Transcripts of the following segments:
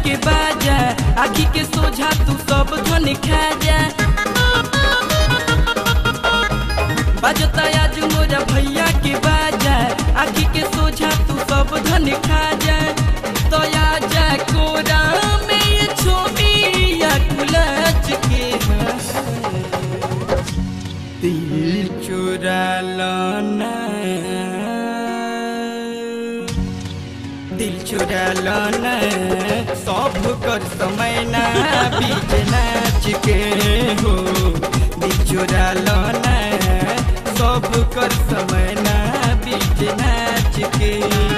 के बाजा आखी के सोझा तू सब धन खा जा बजता आज मोरा भैया के बाजा आखी के सोझा तू सब धन खा जा तो जा कोरा में ये छोटिया कुलच के दिल चुरा लाना दिल चुरा लाना सब कर समय ना बीच नाच के हो दिल चुरा लाना सब कर समय ना बीच नाच के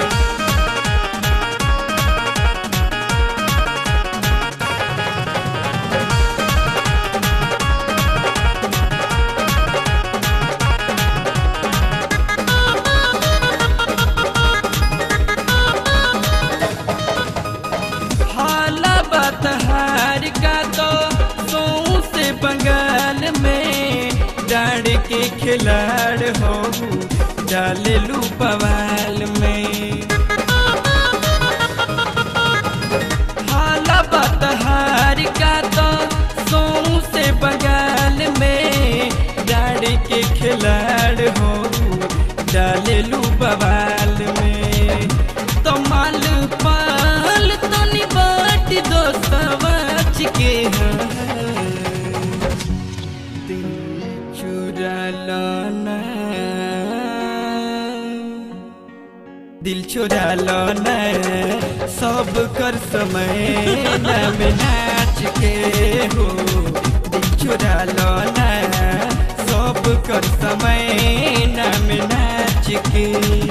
हाला बतहार का तो सौ से बंगाल में डांड के खिलाड़ हो डाले लू बवाल में हाला बतहार का तो सौ से बंगाल में डांड के खिलाड़ हो डाले लू बवाल में तो माल पाल तो निबाट दो सवाच के हाँ। दिल चुरा लाना दिल चुरा लाना सब कर समय नाम नाच के हो दिल चुरा लाना सब कर समय नाम नाच के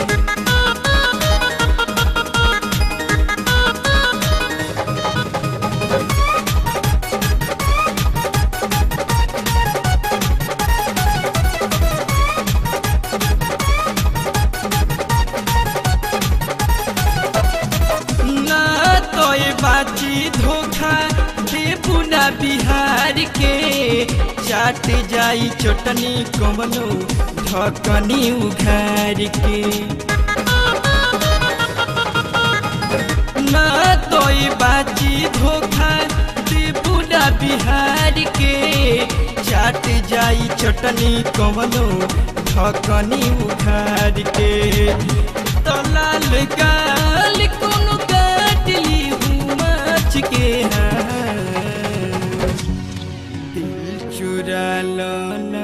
ना तो ये बाची धोखा दे पुना बिहार के चाट जाई चटनी कमनो ढकनी उघार के ना तो ये बाची धोखा दे पुना बिहार के चाट जाई चटनी कमनो ढकनी उघार के तो लाल गाल कोनो काटली हूँ माछ के हाँ। दिल चुरा लाना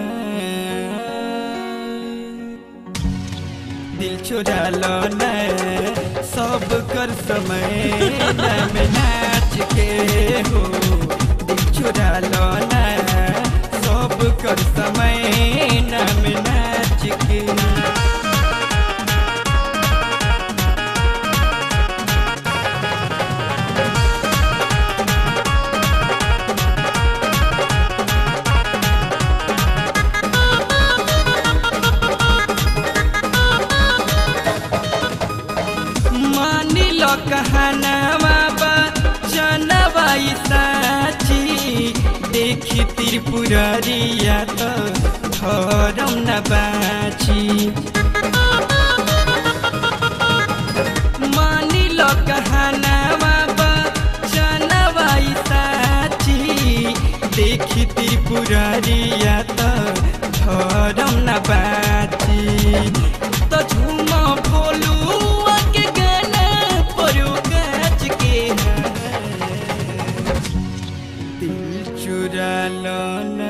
दिल चुरा लाना सब कर समय नाम नाच के हो दिल चुरा लाना सब कर समय नाम नाच के मानी लो कहनावा बा जनवा ई साची देखी त्रिपुरारिया तो धरम न बाची मानी लो कहनावा बा जनवा ई साची देखी त्रिपुरारिया तो धरम न बाची तो झूमा भोलू के गाना परो गाछ के हाँ। दिल चुरा लाना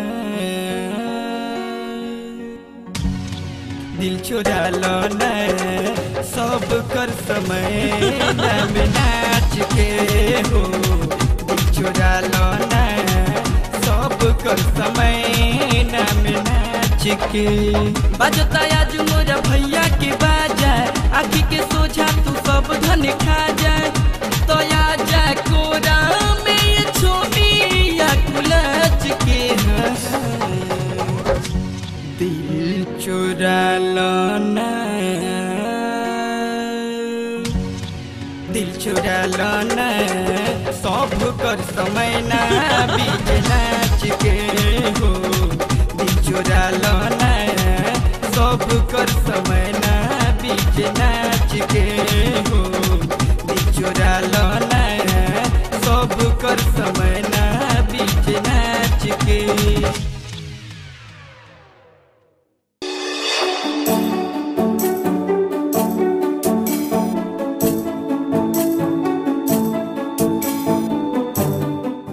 दिल चुरा लाना सब कर समय नाम नाच के हो दिल चुरा लाना सब कर समय नाम नाच के बजता आज मोरा भैया के बाजा आखी के सोझा तू सब धन खा जा तो जा कोरा में ये छोटिया कुलच के हाँ। दिल चुरा लाना दिल चुरा लाना सब कर समय ना बीच नाच के हो दिल चुरा लाना सब कर समय ना बीच नाच के हो दिल चुरा लाना सब सब कर समय ना